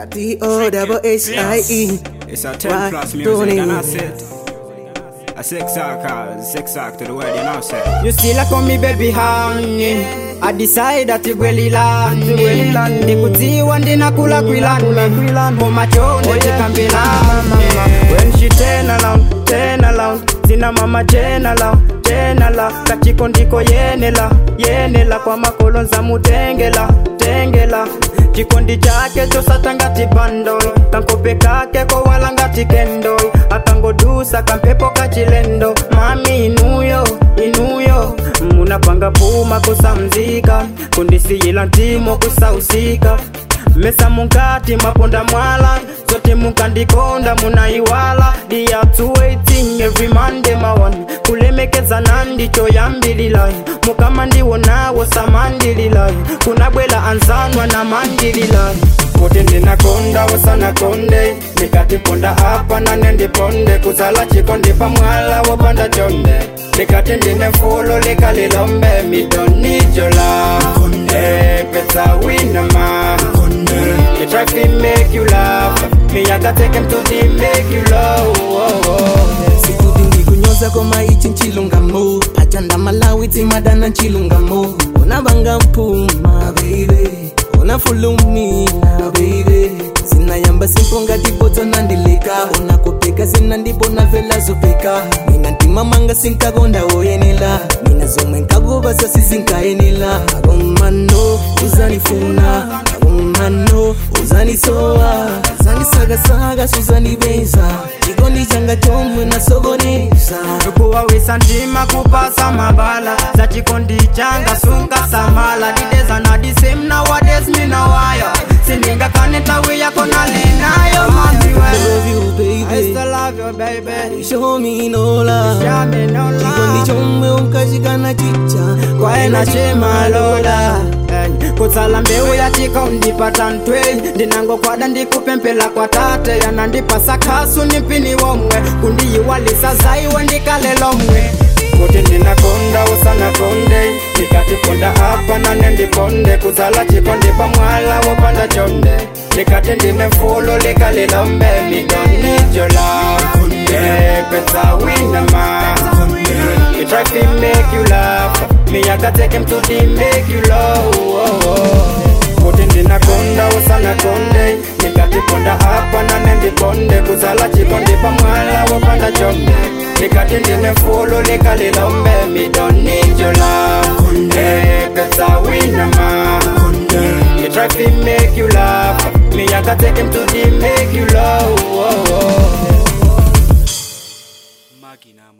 D O double H I E. It's a 10 Why plus don't music, and you? I said, a six arc, six arc to the word, you know, say. You still a call me baby honey I decide that you gweli landi Ndikutiwa ndinakula kwilani Mumachonde chikambelani When she turn around, turn around Zina mama jenala, jenala Kachiko ndiko yenela, yenela Kwa makolo nza mutengela, tengela chikondi chake chosatangati bandol kankope kake kowalangati kendol akangodusa kampepo kachilendo mami inuyo inuyo munapanga puma kusamzika kundisiyila ntimo kusausika mesa munkati maponda mwala zote munkandikonda munaiwala diyatu waiting every monday mawan kulemekeza nandicho yambililai mukama ndiwo nawo samandililai kunabwela ansanwa na mandililai kuti ndinakonda usanakonde ndikatiponda apa nane ndiponde kuzala chikondi pamwala wopanda chonde ndikati ndine fulo likalilombe midonijola pesa winama They try to make you laugh Me I gotta take him to the make you love oh, oh. Sikuti ndikunyoza koma ichi nchilungamo achanda malawi timadana nchilungamo unabanga mpuma baby unafulumina baby zinayamba simponga tipoto nandileka unakopeka zina ndibona vela zopeka mina ntimamanga sinkakonda woyenela mina zomwe nkakuvasa sizinkayenela akomano uzanifuna akomano uzanisowa zanisagasaga suzanibeza chikondi changa chomwe nasokoneza kuwawisa ndima kupasa mabala za chikondi changa sunga samala dideza na disem na wades mina waya sininga kanitawi yako nalinayo mamiwe love you I baby still love you baby show me no love Show me no love. chikondi chomwe unkashikana chicha kwaena chemalola Hey, kutsala mbeu ya chikondi patantwe ndinangokwada ndikupempela kwa tate yanandipasa khasu nimpini womwe kundiyiwalisa zaiwe ndikalelomwe kuti ndinakonda usanakonde ndikatiponda apa nane ndiponde kuzala chikondi pamwala wopanda chonde ndikati ndine fulo likalilombe midonijola pesa winama You try to make you laugh Me I gotta take him to the make you love oh, oh. Kuti ndinakonda usana konde Nikatiponda hapa na nendi ponde Kuzala chikondi pamwala wapanda chonde Nikati ndine fulo likalilombe Me don't need your love hey, Pesa winama You try to make you laugh Me I gotta take him to the make you love oh, oh.